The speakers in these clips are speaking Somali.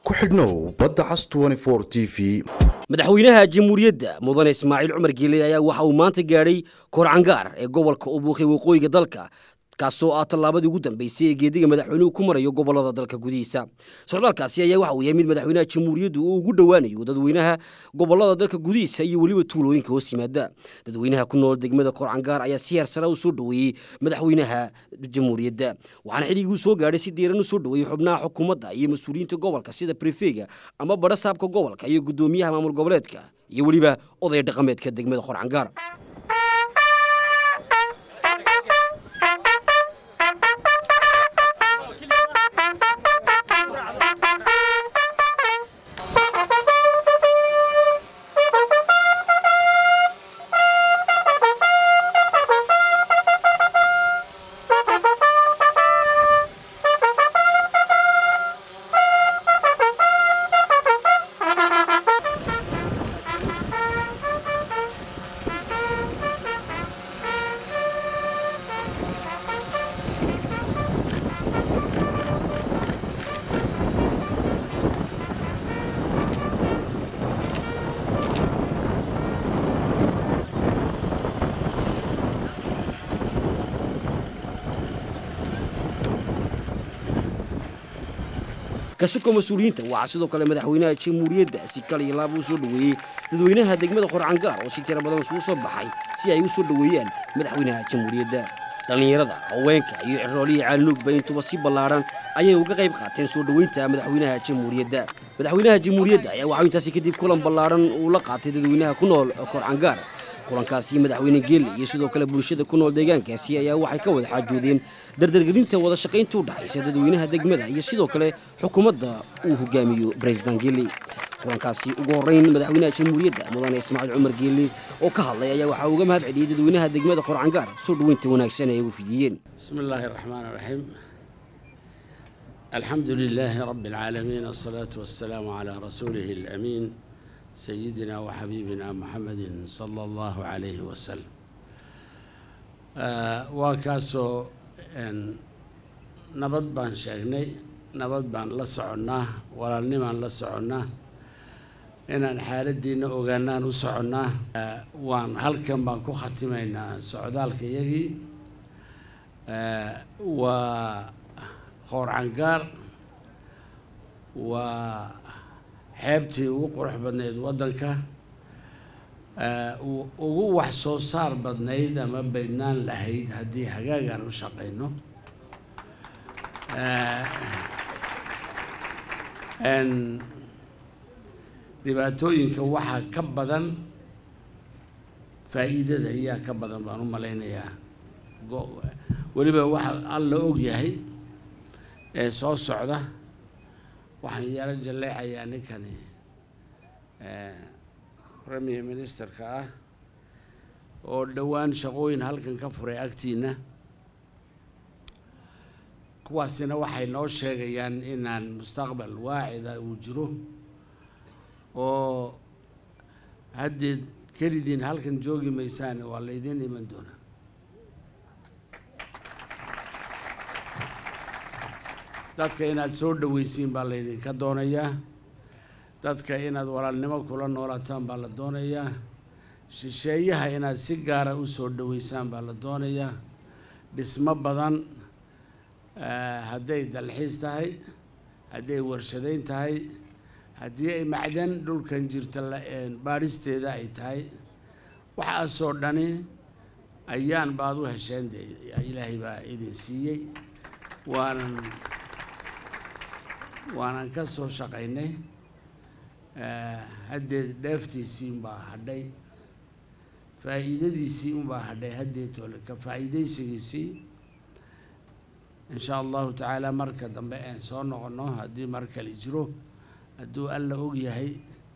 ku xidhnow badda cas t v madaxweynaha jamhuuriyadda mudane ismaaciil cumar geeley ayaa waxa uu maanta gaadhay koorcangaar ee gobolka ubuuqay waqooyiga dalka kaasoo ah tallaabadii ugu dambeysay ee geediga madaxweynuhu ku marayo gobolada dalka gudihiisa socdaalkaasi ayaa waxa uu yahay mid madaxweynaha jamhuuriyaddu uu ugu dhowaanayo dadweynaha gobolada dalka gudihiisa iyo weliba tuulooyinka hoos yimaada dadweynaha ku nool degmada koorcangaar ayaa si heer sare u soo dhoweeyey madaxweynaha jamhuuriyadda waxaana xilligii uu soo gaadhay si diiran u soo dhoweeyey xubnaha xukuumadda iyo mas-uuliyiinta gobolka sida brefega ama badha saabka gobolka iyo guddoomiyaha maamul goboleedka iyo weliba odaya dhaqameedka degmada koorcangaar kasuko mas-uuliyiinta waxaa sidoo kale madaxweynaha jamhuuriyadda si kal iyo laaba u soo dhoweeyey dadweynaha degmada qorcangaar oo si tira badan isugu soo baxay si ay u soo dhoweeyaan madaxweynaha jamhuuriyadda dhallinyarada haweenka iyo ciroolihii caalinugba intuba si ballaadhan ayay uga qayb qaateen soo dhoweynta madaxweynaha jamhuuriyadda madaxweynaha jamhuuriyadda ayaa waxaa intaasi kadib kulan ballaadhan uu la qaatay dadweynaha ku nool korcangaar kulankaasi madaxweyne geelle iyo sidoo kale bulshada ku nool deegaankaasi ayaa waxay ka wada xaajoodeen dardargelinta wada shaqaynta u dhaxaysa dadweynaha degmada iyo sidoo kale xukuumadda uu hogaamiyo baresident geelle kulankaasi ugu horreyn madaxweynaha jamhuuriyadda mudane ismaaciil cumar geelle oo ka hadlay ayaa waxaa uga mahad celiyey dadweynaha degmada qorcangaar soo dhoweynta wanaagsan ay ugu fidiyeen بسم الله الرحمن الرحيم الحمد لله رب العالمين الصلاة والسلام على رسوله الأمين سيدنا وحبيبنا محمد صلى الله عليه وسلم آه وكاسو إن نبض بان شاقني نبض بان لسعنا ولا نمان لسعنا إن الحالة دينا أغانا نسعنا آه وان هل كان بان كو ختمينا سعودالك يجي waa qoorcangaar waa xeebtii ugu qurux badnayd waddanka ugu wax soo saar badnayd ama baydnaan lahayd haddii hagaagaan u shaqayno dhibaatooyinka waxaa ka badan faa'iidada ayaa ka badan baan u malaynayaa weliba waxa alla og yahay ee soo socda waxaan yaro jalleecayaa ninkani premier ministerka ah oo dhowaan shaqooyin halkan ka furay agtiina kuwaasina waxay noo sheegayaan inaan mustaqbal waacida uu jiro oo haddeed kelidiin halkan joogi maysaane waa laydiin iman doonaa dadka inaad soo dhoweysiin baa laydinka doonayaa dadka inaad walaalnimo kula noolataan baa la doonayaa shisheeyaha inaad si gaara u soo dhoweysaan baa la doonayaa dhismo badan hadday dalxiis tahay hadday warshadayn tahay haddii ay macdan dhulkan jirta baadhisteeda ay tahay waxaasoo dhani ayaan baad u hesheen de ilaahay baa idin siiyey waanan waanan ka soo shaqaynay haddeed dheeftiisii unbaa hadhay faa'iidadiisii unbaa hadhay haddeed ole ka faa'iidaysigiisii insha allahu tacaala marka dambe aan soo noqono haddii mar kale jiro hadduu alla og yahay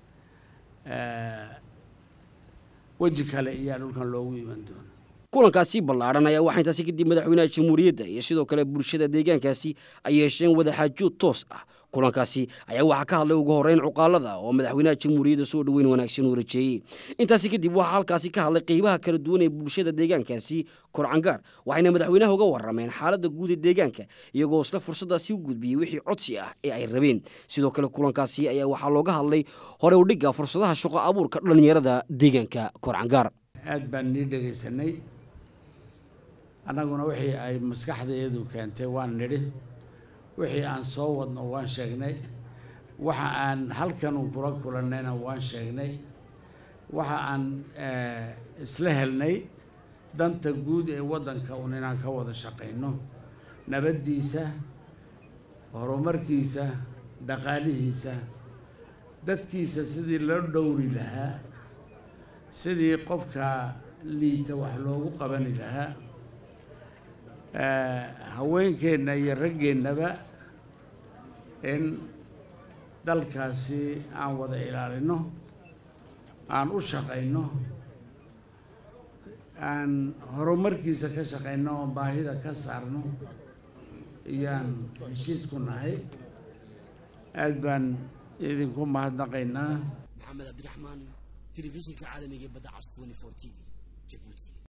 weji kale iyaa dhulkan loogu iman doona kulankaasi ballaadhan ayaa waxaa intaasi kadib madaxweynaha jamhuuriyadda iyo sidoo kale bulshada deegaankaasi ay yeesheen wadaxaajood toos ah kulankaasi ayaa waxaa ka hadlay ugu horeyn cuqaalada oo madaxweynaha jamhuuriyadda soo dhoweyn wanaagsan uu rajeeyey intaasi kadib waxaa halkaasi ka hadlay qeybaha kala duwan ee bulshada deegaankaasi korcangaar waxayna madaxweynaha uga warameen xaaladda guud ee deegaanka iyagoo isla fursadaasi u gudbiyey wixii codsi ah ee ay rabeen sidoo kale kulankaasi ayaa waxaa looga hadlay hore udhigga fursadaha shaqo abuurka dhallinyarada deegaanka korcangaar aad baan nii dhegaysanay annaguna wixii ay maskaxdeedu keentay waan nidhi wixii aan soo wadno waan sheegnay waxa aan halkanu kula kulannayna waan sheegnay waxa aan isla helnay danta guud ee waddanka un inaan ka wada shaqayno nabaddiisa horumarkiisa dhaqaalihiisa dadkiisa sidii loo dhowri lahaa sidii qofka liita wax loogu qabani lahaa haweenkeenna iyo raggeennaba in dalkaasi aan wada ilaalino aan u shaqayno aan horumarkiisa ka shaqayno oo baahida ka saarno iyaan heshiis ku nahay aad baan idinku mahadnaqaynaa maxamed cabdiraxmaan telefishinka caalamiga ee badda cas 24 t v jabuuti